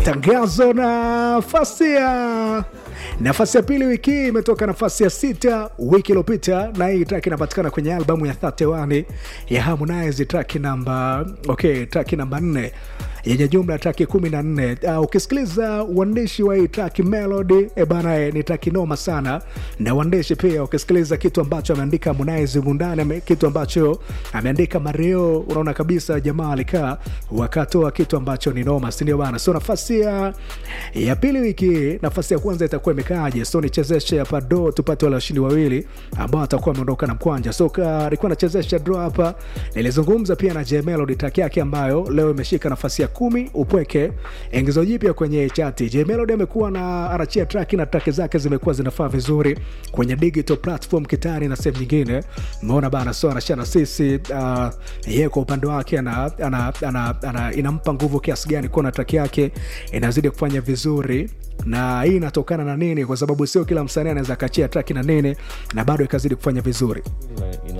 Tangazo nafasi ya nafasi ya pili wiki hii imetoka nafasi ya sita wiki iliyopita, na hii track inapatikana kwenye albamu ya 31 ya Harmonize, track namba okay, track namba 4 yenye jumla ya traki kumi na nne. Uh, ukisikiliza uandishi wa hii traki Melody e bana, eh, ni traki noma sana, na uandishi pia, ukisikiliza kitu ambacho ameandika Harmonize mundani, ame- kitu ambacho ameandika Mario, unaona kabisa jamaa alikaa wakatoa kitu ambacho ni noma, si ndio bana? So nafasi ya, ya pili wiki hii, nafasi ya kwanza itakuwa imekaaje? So nichezeshe hapa do tupate wale washindi wawili ambao atakuwa wameondoka na mkwanja. So ka- alikuwa nachezesha draw hapa, nilizungumza pia na J Melody track yake ambayo leo imeshika nafasi ya kumi upweke ingizo jipya kwenye chati. J Melody amekuwa na anachia track na track zake zimekuwa zinafaa vizuri kwenye digital platform kitani na sehemu nyingine, umeona bana. So anashia na sisi uh, yeye kwa upande wake ana, ana, ana, ana, inampa nguvu kiasi gani kuona track yake inazidi kufanya vizuri na hii inatokana na nini? Kwa sababu sio kila msanii anaweza akachia track na nini na bado ikazidi kufanya vizuri.